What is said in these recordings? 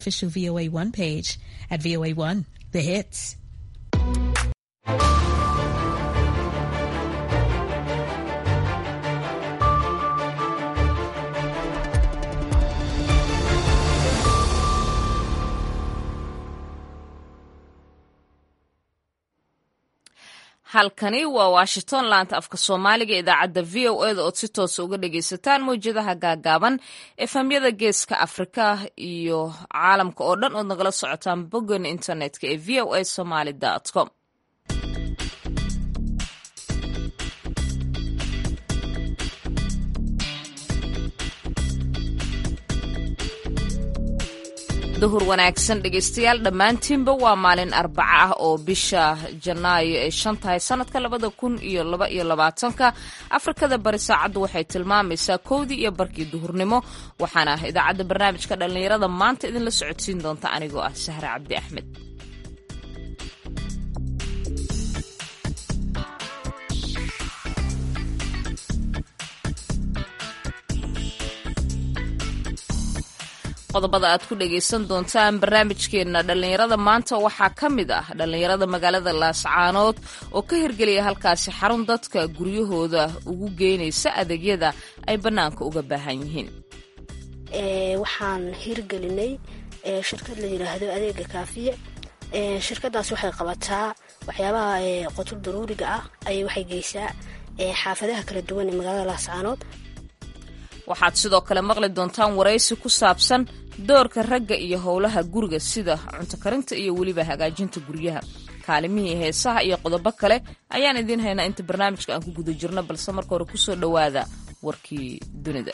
official VOA1 page at VOA1 The Hits. halkani waa washington laanta afka soomaaliga idaacadda v o eda ood si toosa uga dhagaysataan mawjadaha gaagaaban efhamyada geeska afrika iyo caalamka oo dhan ood nagala socotaan boggan internetka ee v o a somaly com duhur wanaagsan dhegaystayaal dhammaantiinba waa maalin arbaca ah oo bisha janaayo ay shan tahay sanadka labada kun iyo laba iyo labaatanka afrikada bari saacaddu waxay tilmaamaysaa kowdii iyo barkii duhurnimo waxaana idaacadda barnaamijka dhallinyarada maanta idinla socodsiin doonta anigoo ah sahre cabdi axmed qodobada aad ku dhagaysan doontaan barnaamijkeenna dhallinyarada maanta waxaa ka mid ah dhallinyarada magaalada laascaanood oo ka hirgeliya halkaasi xarun dadka guryahooda ugu geynaysa adeegyada ay bannaanka uga baahan yihiin waxaan hirgelinay shirkad la yidhaahdo adeega kaafiye shirkadaas waxay qabataa waxyaabaha qotul daruuriga ah ay waxay geysaa xaafadaha kala duwan ee magaalada laascaanood waxaad sidoo kale maqli doontaan waraysi ku saabsan doorka ragga iyo howlaha guriga sida cunto karinta iyo weliba hagaajinta guryaha kaalimihii heesaha iyo qodobo kale ayaan idiin haynaa inta barnaamijka aan ku guda jirno balse marka hore kusoo dhowaada warkii dunida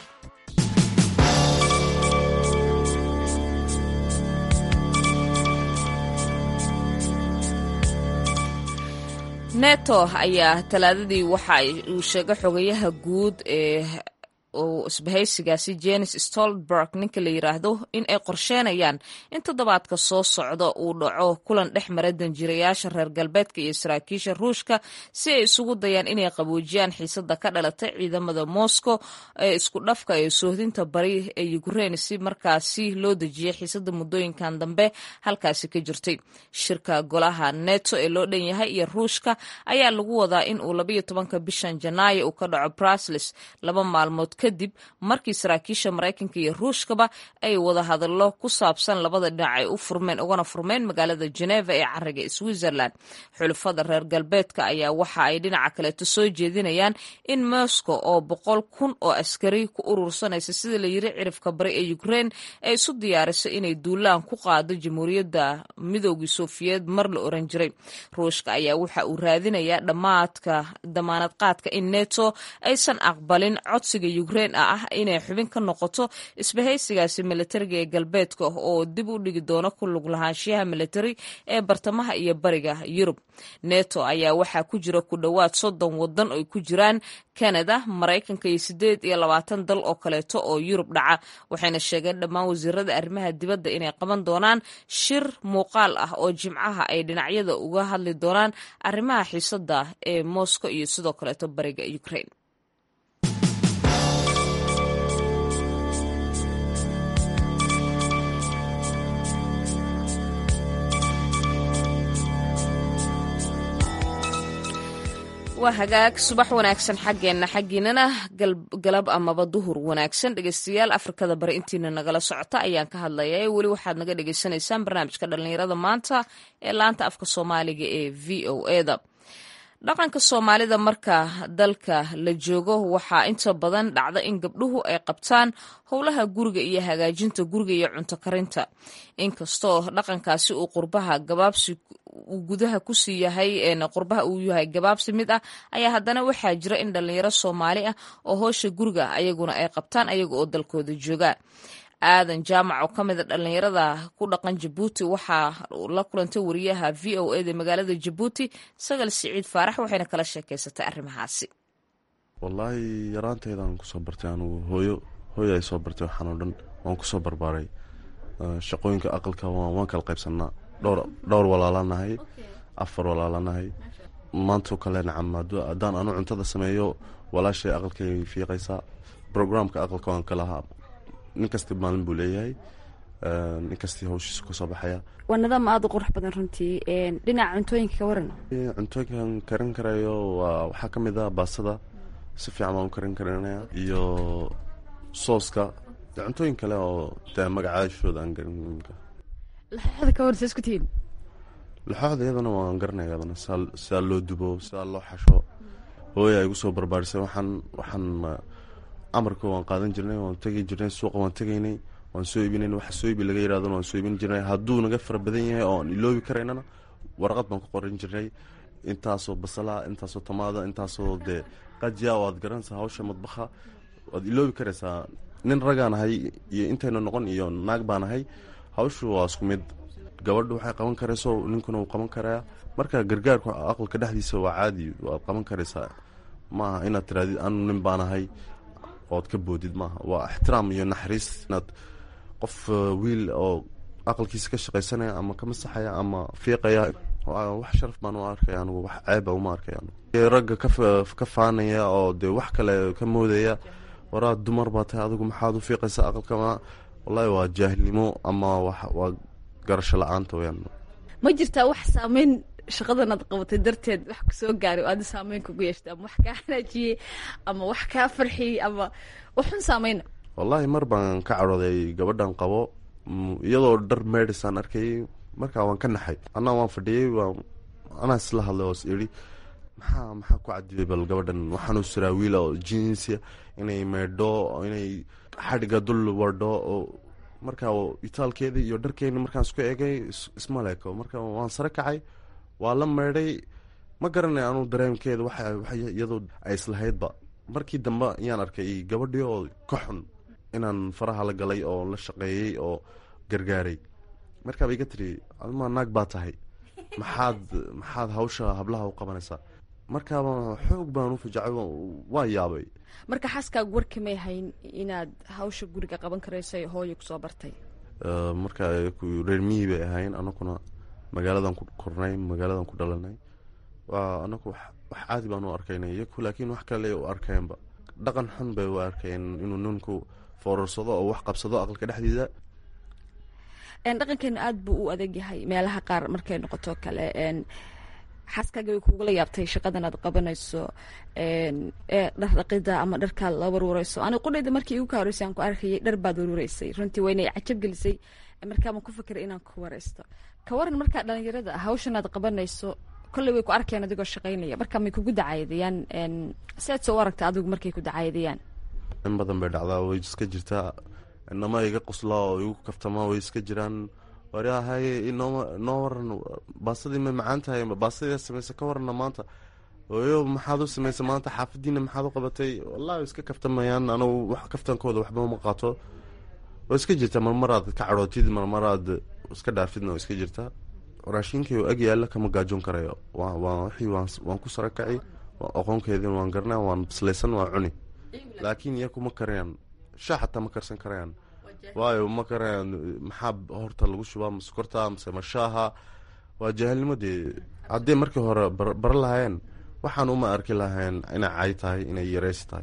neto ayaa talaadadii waxa uu sheegay xogayaha guud ee isbahaysigaasi jenis stolberg ninka la yiraahdo in ay qorsheenayaan in toddobaadka soo socda uu dhaco kulan dhex mara danjirayaasha reer galbeedka iyo saraakiisha ruushka si ay isugu dayaan inay qaboojiyaan xiisada ka dhalatay ciidamada moscow ee isku dhafka ee soohdinta bari ee ukrein si markaasi loo dejiyay xiisada muddooyinkan dambe halkaasi ka jirtay shirka golaha neto ee loo dhan yahay iyo ruushka ayaa lagu wadaa in uu labayo tobanka bishan janaayo uu ka dhaco brusles laba maalmood kadib markii saraakiisha maraykanka iyo ruushkaba ay wada hadallo ku saabsan labada dhinac ay u furmeen ugana furmeen magaalada geneva ee cariga switzerland xulafada reer galbeedka ayaa waxa ay dhinaca kaleeto soo jeedinayaan in moscow oo boqol kun oo askari ku urursanaysa sida la yiri cirifka bari ee ukrein ay isu diyaariso inay duulaan ku qaado jamhuuriyadda midoogii sofiyeed mar la oran jiray ruushka ayaa waxa uu raadinayaa dhammaadka damaanad qaadka in neto aysan aqbalin codsiga ukrein ah inay xubin ka noqoto isbahaysigaasi militariga ee galbeedka oo dib u dhigi doono ku lug lahaanshiyaha militari ee bartamaha iyo bariga yurub neto ayaa waxaa ku jira ku dhowaad soddon wadan ay ku jiraan canada maraykanka iyo sideed iyo labaatan dal oo kaleeto oo yurub dhaca waxayna sheegeen dhammaan wasiirada arrimaha dibadda inay qaban doonaan shir muuqaal ah oo jimcaha ay dhinacyada uga hadli doonaan arrimaha xiisada ee moscow iyo sidoo kaleeto bariga ukrain waa hagaag subax wanaagsan xaggeenna xaggiinana galab amaba duhur wanaagsan dhegeystayaal afrikada bari intiina nagala socota ayaan ka hadlaya ee weli waxaad naga dhegeysanaysaan barnaamijka dhallinyarada maanta ee laanta afka soomaaliga ee v o eda dhaqanka soomaalida marka dalka la joogo waxaa inta badan dhacda in gabdhuhu ay qabtaan howlaha guriga iyo hagaajinta guriga iyo cunto karinta inkastoo dhaqankaasi uu qurbaha gabaabsi uu gudaha kusii yahay qurbaha uu yahay gabaabsi mid ah ayaa haddana waxaa jira in dhalinyaro soomaali ah oo hoosha guriga ayaguna ay qabtaan ayaga oo dalkooda jooga aadan jaamac oo ka mid a dhallinyarada ku dhaqan jabuuti waxaa la kulantay wariyaha v o eda magaalada jabuuti sagal siciid faarax waxayna kala sheekeysatay arrimahaasi wallaahi yaraanteydaan kusoo bartay anugu hooyo hooyo ay soo bartay waxaan oo dhan waan kusoo barbaaray shaqooyinka aqalka waan kala qaybsanaa dhowr dhowr walaalanahay afar walaalanahay maantoo kale nacam haddaan anu cuntada sameeyo walaashay aqalkay fiiqaysaa brograamka aqalka waan ka lahaa nin kasta maalin buu leeyahay inkastii hawshiisa kasoo baxaya waa nidaam aada u qurux badan runtii dhinaca cuntooyinka ka waran cuntooyinkan karin karayo waa waxaa ka mid a baasada si fiican baan u karin karinaya iyo sooska de cuntooyin kale oo dee magacaashooda aan garin laxooxda ka waran sa isku tihiin laxooxda iyadana waan garanaya iyadana sidaa sidaa loo dubo sidaa loo xasho hooya ay gu soo barbaarisay waxaan waxaan amarka waan qaadan jirnay waan tegi jirnay suuqa waan tegaynay waan soo iibinayn waxa soo iibi laga yirahdona waan soo iibin jirnay hadduu naga fara badan yahay oo aan iloobi karaynana warqad baan ku qoran jirnay intaasoo basala intaasoo tamaada intaasoo dee qajiya oo aad garanaysaa hawsha madbaha waad iloobi karaysaa nin ragaan ahay iyo intaynu noqon iyo naag baan ahay hawshu waa isku mid gabadhu waxay qaban karayso ninkuna wuu qaban karaa marka gargaarku aqalka dhexdiisa waa caadi waad qaban karaysaa maaha inaad tiraadid anu nin baan ahay ood ka boodid maaha waa ixtiraam iyo naxariis inaad qof wiil oo aqalkiisa ka shaqaysanaya ama ka masaxaya ama fiiqaya wax sharaf baan u arkaya anugu wax ceeba uma arkaya ragga ka faanaya oo dee wax kale ka moodaya waraa dumar baa tahay adigu maxaad u fiiqaysa aqalka wallahi waa jaahilnimo ama waa garasho la-aanta weyaan ma jirtaa wax saameyn shaqadan aad qabatay darteed wax kusoo gaaray oo aada saameyn kugu yeeshtay ama wax kaa hanaajiyey ama wax kaa farxiyey ama waxun saameyna wallahi mar baan ka cadhooday gabadhan qabo iyadoo dhar meedhisaan arkayay markaa waan ka naxay anaa waan fadhiyey waan anaa isla hadlay oo is idhi maxaa maxaa ku cadibay bal gabadhan waxaanu siraa wiila oo jinsia inay meydho inay xadhiga dul wardho oo markaa itaalkeedii iyo dharkeeni markaan isku egay isma leeko marka waan sare kacay waa la meydhay ma garanay anuu dareemkeeda waxa iyadoo ay islahaydba markii dambe ayaan arkay gabadhii oo ka xun inaan faraha la galay oo la shaqeeyey oo gargaaray markaaba iga tiri admaa naag baa tahay maxaad maxaad hawsha hablaha u qabanaysaa markaaba xoog baan u fajacay waa yaabay marka xaaskaagu warkamay hayn inaad hawsha guriga qaban karayso hooyo kusoo bartay marka reer miyi bay ahayn anakuna magaaladan ku kornay magaaladan ku dhalanay waa anaku wax caadi baan u arkaynay iyaku laakiin wax kale u arkeenba dhaqan xun bay u arkeen inuu ninku foorarsado oo wax qabsado aqalka dhexdiisa dhaqankeenu aada buu u adag yahay meelaha qaar markay noqoto kale xaaskaaga way kugula yaabtay shaqadan aad qabanayso dhar dhaqida ama dharkaa la warwareyso ani qudhayda markii igu ka horeysay aan ku arkayay dhar baad warwareysay runtii waynay cajab gelisay markaabaan ku fikiray inaan ku wareysto ka waran markaa dhalinyarada hawshan aad qabanayso kolley way ku arkeen adigoo shaqaynaya marka may kugu dacaydayaan siaad soo u aragta adigu markay ku dacaydayaan in badan bay dhacdaa way iska jirtaa inama iga quslaa oo igu kaftamaa way iska jiraan waryahay inoo inoo waran baasadii may macaan tahay baasadii samaysa ka warana maanta oyo maxaad u samaysay maanta xaafadiina maxaad u qabatay wallahi iska kaftamayaan anagu wax kaftankooda waxba uma qaato way iska jirtaa marmaraad ka cadhootid marmaraad iska dhaafidna way iska jirtaa raashinkii ag yaalla kama gaajoon karayo wixii waan ku sarakaci aqoonkeedin waan garanaa waan bislaysan waan cuni laakiin iyaku ma karayaan shaa xataa ma karsan karayaan waayo ma karayaan maxaa horta lagu shubaa ma sokorta mase ma shaaha waa jaahilnimo dee haddii markii hore bara lahaayeen waxaan uma arki lahayn inay cay tahay inay yareysi tahay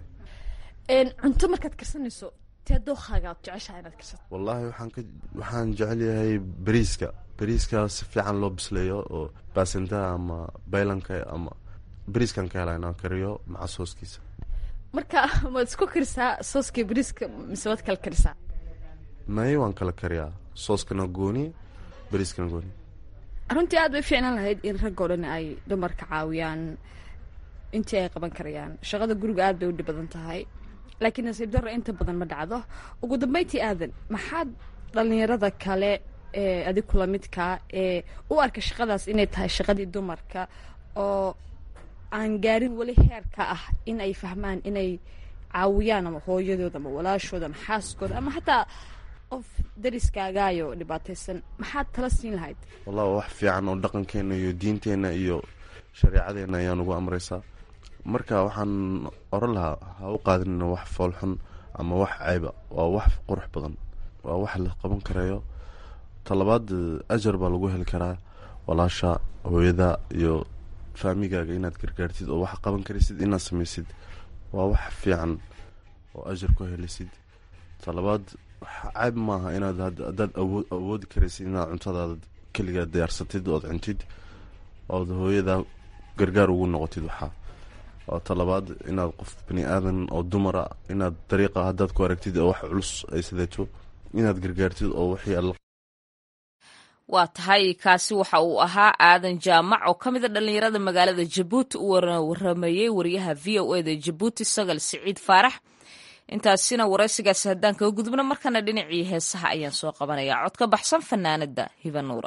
cunto markaad karsanayso tee dookaaga ad jeceshaha inaad karsato wallaahi waxaan ka waxaan jecel yahay beriiska beriiska si fiican loo bisleeyo oo baasintaha ama baylanka ama beriiskan ka hela inaan kariyo maca sooskiisa marka maad isku karisaa sooska beriiska mise waad kala karisaa may waan kala kariyaa sooskana gooni beriiskana gooni runtii aad bay fiicnaan lahayd in raggoo dhan ay dumarka caawiyaan intii ay qaban karayaan shaqada guriga aad bay u dhib badan tahay laakiin nasiib darro inta badan ma dhacdo ugu dambeyntii aadan maxaad dhalinyarada kale ee adig kula midkaa ee u arka shaqadaas inay tahay shaqadii dumarka oo aan gaarin weli heerka ah in ay fahmaan inay caawiyaan ama hooyadooda ama walaashooda ama xaaskooda ama xataa qof dariskaagaayo dhibaataysan maxaad tala siin lahayd wallahi wax fiican oo dhaqankeena iyo diinteenna iyo shareecadeena ayaa nagu amreysaa marka waxaan oran lahaa ha u qaadinina wax foolxun ama wax ceyba waa wax qurux badan waa wax la qaban karayo talabaad ajar baa lagu heli karaa walaasha hooyada iyo faamigaaga inaad gargaartid oo wax qaban karaysid inaad samaysid waa wax fiican oo ajar ku helisid talabaad cayb maaha inaad haddaad awood awoodi karaysid inaad cuntadaada keligaa diyaarsatid ood cuntid ood hooyadaa gargaar ugu noqotid waxaa oo talabaad inaad qof bani aadan oo dumara inaad dariiqa haddaad ku aragtid oo wax culus ay sideeto inaad gargaartid oo wixii alla waa tahay kaasi waxa uu ahaa aadan jaamac oo ka mid a dhallinyarada magaalada jabuuti u waramayey wariyaha v o eda jabuuti sagal siciid faarax intaasina waraysigaasi haddaan kaga gudubno markana dhinacii heesaha ayaan soo qabanaya cod ka baxsan fanaanada hibanuura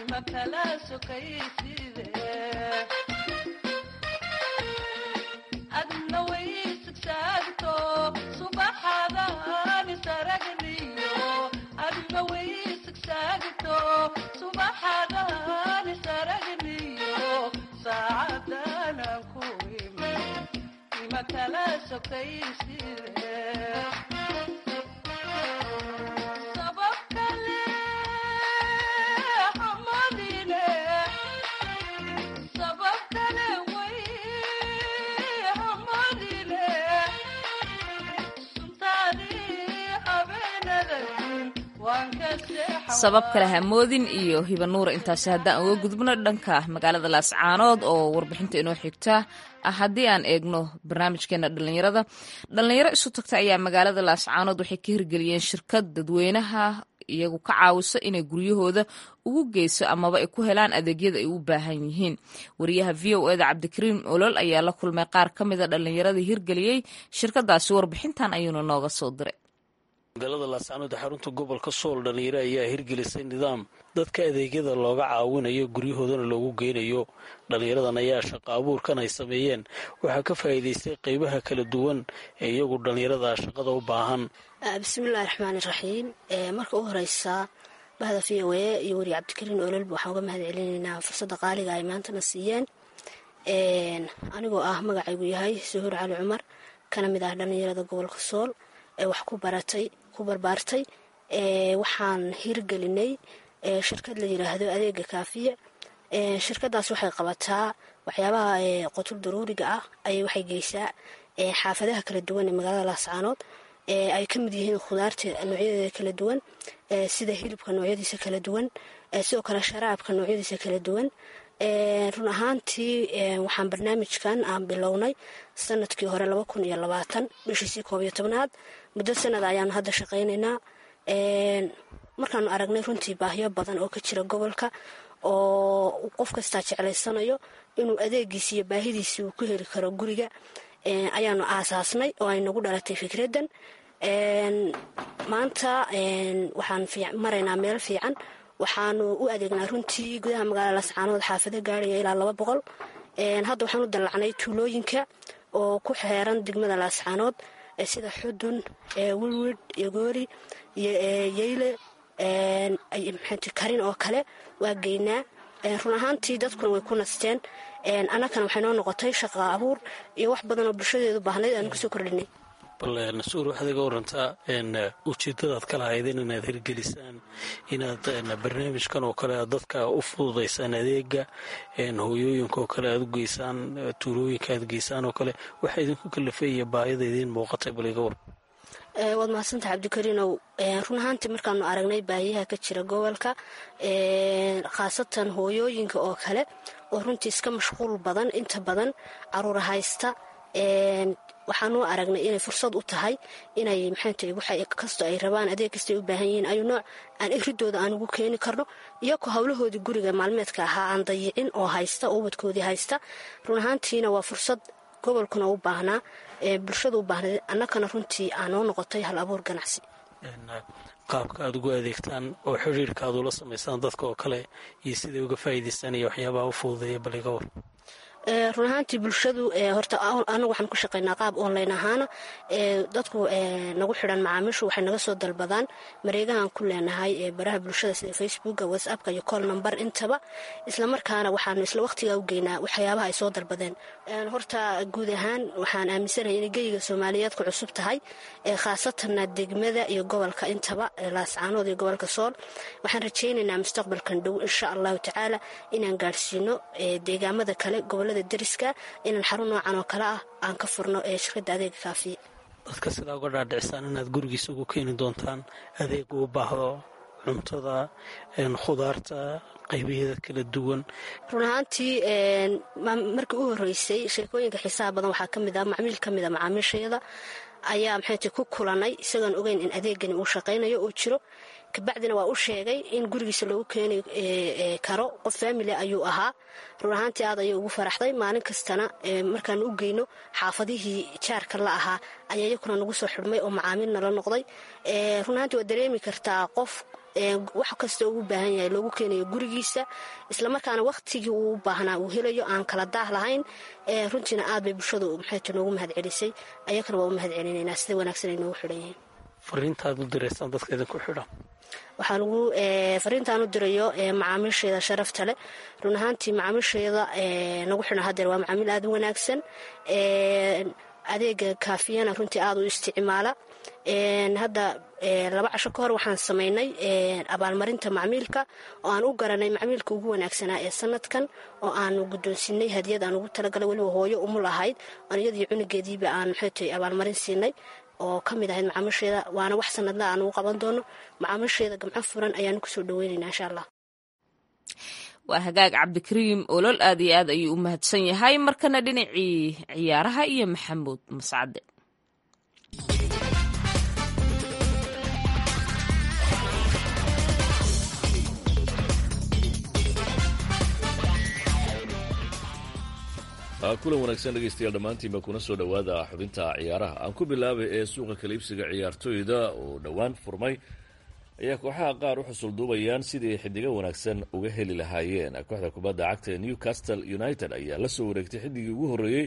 sabab kale hamoodin iyo hibanuura intaasi haddaan uga gudubno dhanka magaalada laascaanood oo warbixinta inoo xigta ah haddii aan eegno barnaamijkeena dhallinyarada dhallinyaro isu tagta ayaa magaalada laascaanood waxay ka hirgeliyeen shirkad dadweynaha iyagu ka caawiso inay guryahooda ugu geyso amaba ay ku helaan adeegyada ay u baahan yihiin wariyaha v o eda cabdikariim olol ayaa la kulmay qaar ka mida dhallinyaradii hirgeliyey shirkadaasi warbixintan ayuuna nooga soo diray magaalada laascaanood ee xarunta gobolka sool dhalinyaro ayaa hirgelisay nidaam dadka adeegyada looga caawinayo guryahoodana loogu geynayo dhallinyaradan ayaa shaqo abuurkan ay sameeyeen waxaa ka faa'iidaystay qeybaha kala duwan ee iyagu dhallinyarada shaqada u baahan bismillahi raxmaani raxiim marka u horeysa bahda v o e iyo weri cabdikariin ololba waxaan uga mahad celinaynaa fursadda qaaliga ay maantana siiyeen anigoo ah magacaygu yahay suhuur cali cumar kana mid ah dhallinyarada gobolka sool ee wax ku baratay ku barbaartay waxaan hirgelinay shirkad la yiraahdo adeega kaafiya shirkadaas waxay qabataa waxyaabaha qotul daruuriga ah ay waxay geysaa xaafadaha kala duwan ee magaalada laascaanood ay ka mid yihiin khudaarta noocyadeeda kala duwan sida hilibka noocyadiisa kala duwan sidoo kale sharaabka noocyadiisa kala duwan run ahaantii waxaan barnaamijkan aan bilownay sanadkii hore laba kun iyo labaatan bishiisii koob iyo tobnaad muddo sanad ayaanu hadda shaqaynaynaa markaanu aragnay runtii baahiyo badan oo ka jira gobolka oo qof kastaa jeclaysanayo inuu adeegiisi iyo baahidiisi uu ku heli karo guriga ayaanu aasaasnay oo ay nagu dhalatay fikraddan maanta waxaan maraynaa meel fiican waxaanu u adeegnaa runtii gudaha magaalada lascaanood xaafado gaaraya ilaa laba boqol hadda waxaan u dallacnay tuulooyinka oo ku xeeran degmada laascaanood sida xudun wilwid yogoori yeyle karin oo kale waa geynaa run ahaantii dadkuna way ku nasteen annagana waxay noo noqotay shaqa abuur iyo wax badan oo bulshadeedu baahnayd aanu kusoo kordhinay bal nasuur waxaad iga warantaa ujeedadaad ka lahaydeen inaad hirgelisaan inaad barnaamijkan oo kale aad dadka u fududaysaan adeega hooyooyinka oo kale aad u geysaan tuulooyinka aad geysaan oo kale waxaa idinku kalafay iyo baahida idiin muuqatay bal iga war waad mahadsantaha cabdikariinow run ahaantii markaanu aragnay baahiyaha ka jira gobolka khaasatan hooyooyinka oo kale oo runtii iska mashquul badan inta badan caruura haysta waxaanu aragnay inay fursad u tahay inay maxankastoo ay rabaan adeeg kastay u baahan yihiin ayu nooc aan iridooda aan ugu keeni karno iyagoo howlahoodii guriga maalmeedka ahaa aan dayicin oo haysta oo ubadkoodii haysta run ahaantiina waa fursad gobolkuna u baahnaa bulshada u baahnayd annagana runtii aanoo noqotay hal abuur ganacsi qaabka aad ugu adeegtaan oo xiriirka aad ula samaysaan dadka oo kale iyo siday uga faa'iidaystaan iyo waxyaabaha u fududeeya bal iga war run ahaantii bulshadu horta anagu waxaan ku shaqaynaa qaab online ahaana dadku nagu xidhan macaamiishu waxay naga soo dalbadaan mareegahan ku leenahay baraha bulshada sida facebooka whatsappka iyo col number intaba islamarkaana waxaanu isla waqtigaa u geynaa waxyaabaha ay soo dalbadeen horta guud ahaan waxaan aaminsanahay inay geyiga soomaaliyeed ku cusub tahay khaasatanna degmada iyo gobolka intaba laascaanood iyo gobolka sool waxaan rajaynaynaa mustaqbalkan dhow insha allahu tacaala inaan gaadhsiino deegaamada kale gobolada deriska inaan xarun noocan oo kale ah aan ka furno ee shirkadda adeega kaafiye dadka sidaa uga dhaadhicisaan inaad gurigiisa ugu keeni doontaan adeeg uu baahdo cuntada khudaarta qaybaheeda kala duwan run ahaantii markii u horeysay sheekooyinka xiisaha badan waxaa kamid ah macmiil ka mid a macaamiishayada ayaa maxayti ku kulanay isagoon ogeyn in adeegani uu shaqaynayo uu jiro kabacdina waa u sheegay in gurigiisa loogu keeni karo qof faamili ayuu ahaa run ahaantii aad ayay ugu faraxday maalin kastana markaanu u geyno xaafadihii jaarka la ahaa ayaa iyakuna nagu soo xidhmay oo macaamiilna la noqday run ahaantii waa dareemi kartaa qof wax kasta ugu baahan yahay loogu keenayo gurigiisa islamarkaana waqtigii uu u baahnaa uu helayo aan kala daah lahayn runtiina aad bay bulshadu maxayta noogu mahad celisay ayakana waa u mahad celinaynaa sida wanaagsan ay noogu xidhan yihiin fariintaad u diraysaan dadka idinku xidhan waxaa lagu fariintaan u dirayo macaamiisheeda sharafta leh run ahaantii macaamiisheeda nagu xidhan hadeer waa macaamiil aada u wanaagsan adeega kaafiyana runtii aada u isticmaala hadda laba casho ka hor waxaan samaynay abaalmarinta macmiilka oo aan u garanay macmiilka ugu wanaagsanaa ee sanadkan oo aanu guddoonsiinay hadiyad aan ugu talagalay weliba hooyo umul ahayd oon iyadii cunugeediiba aan maxaytay abaalmarin siinay oo ka mid ahayd macaamiisheeda waana wax sanadla aan ugu qaban doono macaamiisheeda gamco furan ayaanu kusoo dhaweynayna insha allah waa hagaag cabdikariim olol aad iyo aad ayuu u mahadsan yahay markana dhinacii ciyaaraha iyo maxamuud mascade kulan wanaagsan dhegaystayaal dhammaantiinba kuna soo dhowaada xubinta ciyaaraha aan ku bilaabay ee suuqa kaliibsiga ciyaartooyda oo dhowaan furmay ayaa kooxaha qaar u xusul duubayaan sidii xidigo wanaagsan uga heli lahaayeen kooxda kubadda cagta ee newcastle united ayaa la soo wareegtay xidigii ugu horreeyey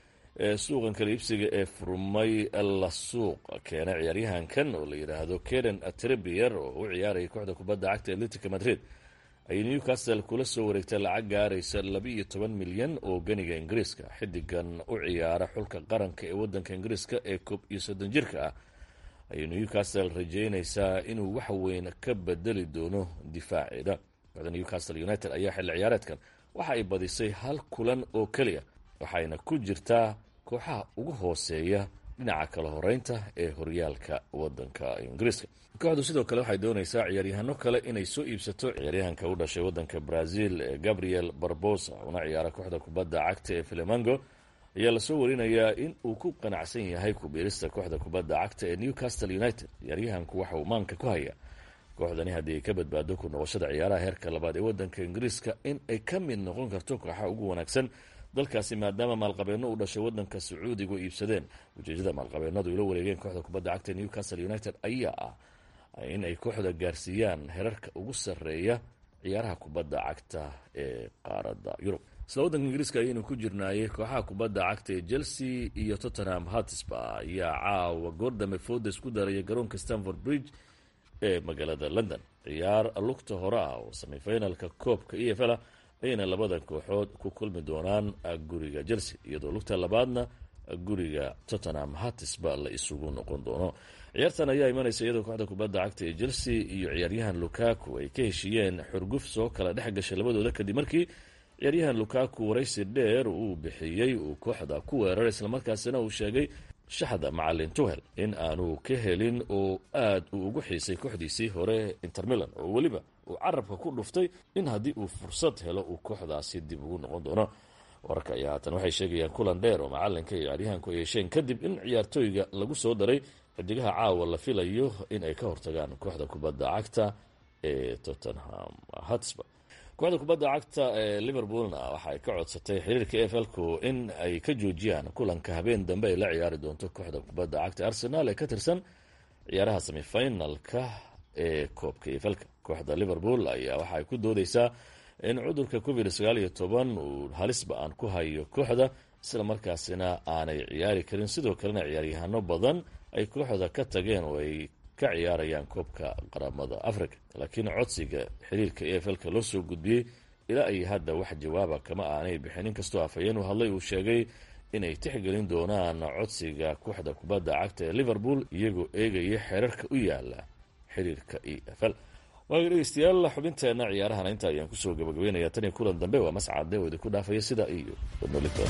ee suuqan kaliibsiga ee furmay la suuq keenay ciyaaryahankan oo la yidhaahdo keden trebier oo u ciyaaraya kooxda kubadda cagta atletica madrid ayay newcastle kula soo wareegtay lacag gaaraysa laba-iyo toban milyan oo ganiga ingiriiska xidigan u ciyaara xulka qaranka ee wadanka ingiriiska ee koob iyo soddon jirka ah ayay newcastle rajeynaysaa inuu wax weyn ka bedeli doono difaaceeda kooxda newcastle united ayaa xilli ciyaareedkan waxa ay badisay hal kulan oo keliya waxayna ku jirtaa kooxaha ugu hooseeya dhinaca kala horeynta ee horyaalka wadanka ingiriiska kooxdu sidoo kale waxay doonaysaa ciyaaryahano kale inay soo iibsato ciyaaryahanka u dhashay wadanka brazil ee gabriel barbosa una ciyaara kooxda kubadda cagta ee filemango ayaa lasoo warinayaa in uu ku qanacsan yahay kubiirista kooxda kubadda cagta ee newcastle united ciyaaryahanku waxa uu maanka ku hayaa kooxdani haddii ay ka badbaado ku noqoshada ciyaaraha heerka labaad ee wadanka ingiriiska in ay ka mid noqon karto kooxaha ugu wanaagsan dalkaasi maadaama maalqabeenno u dhashay wadanka sacuudigu iibsadeen ujeedada maalqabeenadu ula wareegeen kooxda kubadda cagta ee newcastle united ayaa ah in ay kooxda gaarsiiyaan herarka ugu sarreeya ciyaaraha kubadda cagta ee qaaradda yurub isla waddanka ingiriiska ayaynu ku jirnaayey kooxaha kubadda cagta ee chelsea iyo tottenham hatisba ayaa caawa goordame fodes ku daraya garoonka stanford bridge ee magaalada london ciyaar lugta hore ah oo semifinalka koobka e f l ayayna labada kooxood ku kulmi doonaan guriga chelsea iyadoo lugta labaadna guriga tottenham hatisba la isugu noqon doono ciyaartan ayaa imanaysa iyadoo kooxda kubadda cagta ee chelsea iyo ciyaaryahan lukaku ay ka heshiiyeen xurguf soo kala dhex gashay labadooda kadib markii ciyaaryahan lukaku waraysi dheer uu bixiyey uu kooxda ku weeraray islamarkaasina uu sheegay shaxda macalin tuhel in aanu ka helin oo aad uu ugu xiisay kooxdiisii hore intermilan oo weliba uu carabka ku dhuftay in haddii uu fursad helo uu kooxdaasi dib ugu noqon doono wararka ayaa haatan waxay sheegayaan kulan dheer oo macalinka iyo ciyaaryahanku ay yeesheen kadib in ciyaartooyga lagu soo daray xidigaha caawa la filayo in ay ka hortagaan kooxda kubadda cagta ee tottenham hatsburg kooxda kubadda cagta ee liverpoolna waxaay ka codsatay xiriirka e flku in ay ka joojiyaan kulanka habeen dambe ay la ciyaari doonto kooxda kubadda cagta arsenal ee ka tirsan ciyaaraha semifinalka ee koobka e flka kooxda liverpool ayaa waxaay ku doodeysaa in cudurka covid sagaal iyo toban uu halisba aan ku hayo kooxda isla markaasina aanay ciyaari karin sidoo kalena ciyaaryahano badan ay kooxda ka tageen oo ay ka ciyaarayaan koobka qaramada africa laakiin codsiga xiriirka e f lka loo soo gudbiyey ilaa ay hadda wax jawaaba kama aanay bixin inkastoo afhayeen u hadlay uu sheegay inay tixgelin doonaan codsiga kooxda kubadda cagta ee liverpool iyagoo eegaya xeerarka u yaala xiriirka e f l waaga dhegeystayaal xubinteena ciyaarahana inta ayaan kusoo gabagabeynaya tan iyo kulan dambe waa mascade oo idinku dhaafaya sida iyo wadnolitoon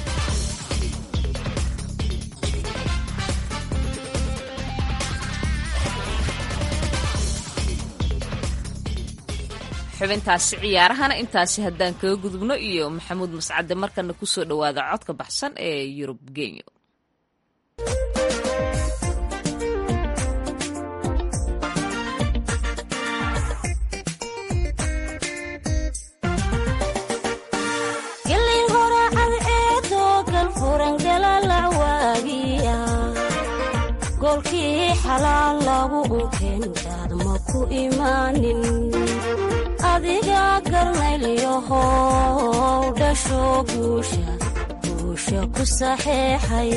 xubintaasi ciyaarahana intaasi haddaan kaga gudubno iyo maxamuud mascade markana kusoo dhowaada codka baxsan ee yurub genyo golkii xalaal lagu unkeen daadma ku ku imaanin adiga garnaylyahow dhasho guusha guusha ku saxeexay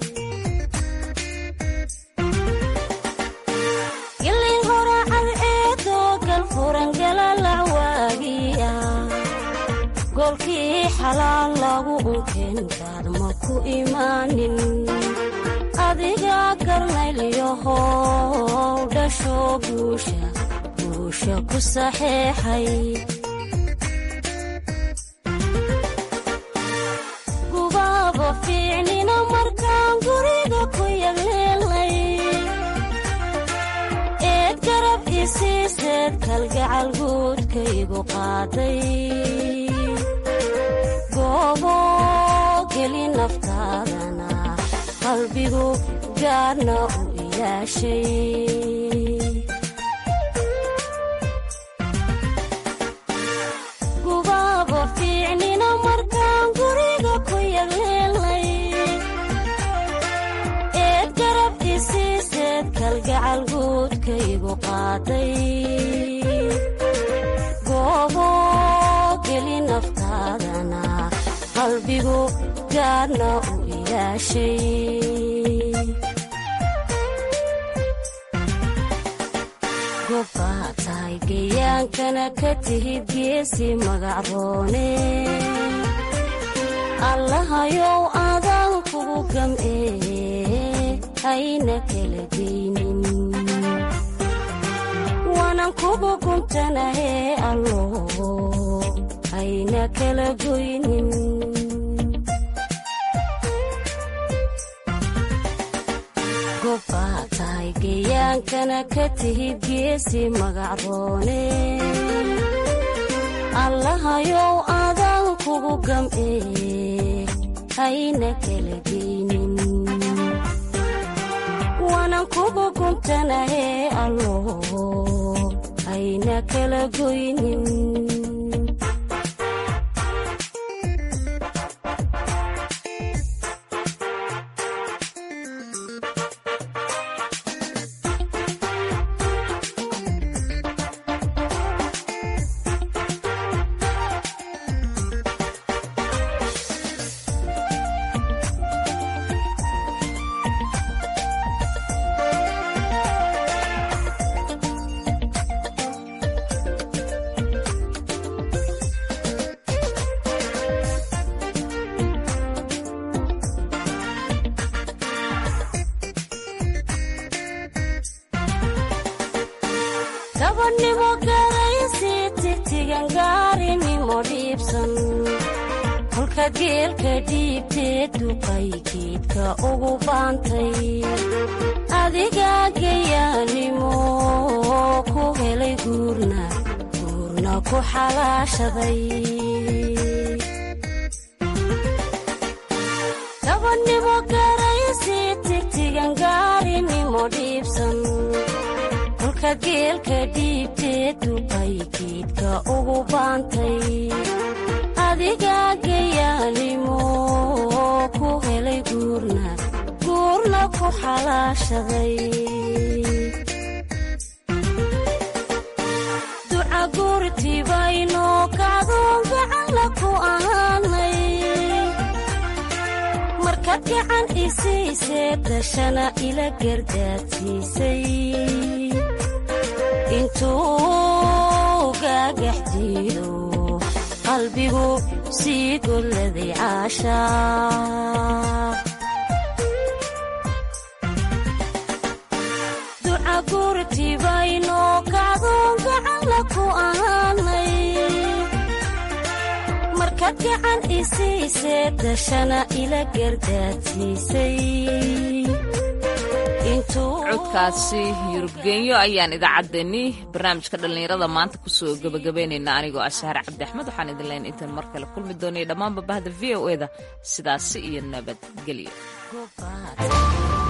gilin horacad eedoo galfurangalalac waagiya goolkii xalaal lagu unkeenkaad ma ku imaanin adiga garnaylyahow dhasho guusha guusha ku saxeexay gubaaba fiicnina markaan guriga ku yagleelnay eed garab isiiseed kalgacal guudkaygu qaaday goobo geli naftaadana qalbigu gaarna u ilaashay gubaaba fiicnina markaan guriga ku yagleelnay eed garab isiiseed kalgacal guudkaygu qaaday goobo geli naftaadana qalbigu gaarna u ilaashay gobbaa tahay gayaankana ka tihid geesi magacroone allahayow adaan kugu gam'ee hayna kala geynin waanan kugu guntanahee allo hayna kala goynin gobbaa tahay gayaankana ka tihid geesi magacroone allahayow adaan kugu gam'ee hayna kala geynin waanan kugu guntanahee allo hayna kala goynin gabadhnimo garaysi tigtigan gaarinimo dhiibsan kolka geelka dhiibtee duqay geedka ugu baantay adiga gayaanimo ku helay guurna guurna ku xalaashaday gabadhnimo garaysi tigtigan gaarinimo dhiibsan kolka geelka dhiibtee duqay geedka ugu baantay adiga gayaanimo ku helay guurna guurna ku xalaashaday duca guurtibayno kacdoon gacanla ku ahaanay markaad gacan isiisee dashana ila gardaadsiisay intuu gaagax jiido qalbigu sii golladay caashaa duca gurtibayno kacdoon gacanla ku ahaanay markaad gacan isiisee dashana ila gardaadsiisay codkaasi yurubgenyo ayaan idaacaddeenni barnaamijka dhallinyarada maanta kusoo gebagabaynaynaa anigoo ah sahar cabdi axmed waxaan idin leyn intaan mar kale kulmi doonaya dhammaanba bahda v o eda sidaasi iyo nabadgelyo